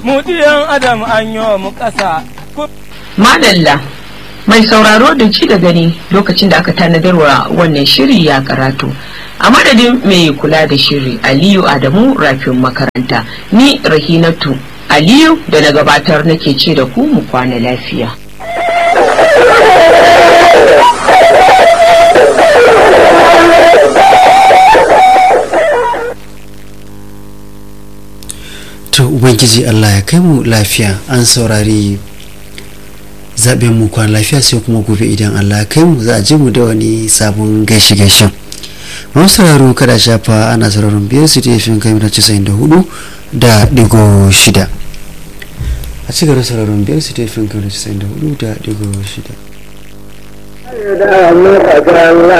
mu diyan adam an yi mu ƙasa Madalla mai sauraro da ci da gani lokacin da aka tanadarwa wannan shiri ya karatu. A madadin mai kula da shiri Aliyu Adamu rafin makaranta ni Rahinatu Aliyu da na gabatar nake ce da ku mu kwana lafiya. to ubangiji allah ya kai mu lafiya an saurari zaɓen mu kwan lafiya sai kuma gobe idan allah ya kai mu za a ji mu da wani sabon gaishe gaishen masu sauraro kada shafa ana sauraron biyar su ta fin kai casa'in da hudu da digo shida a ci gaba sauraron biyar su ta fin kai casa'in da hudu da digo shida da muka kalla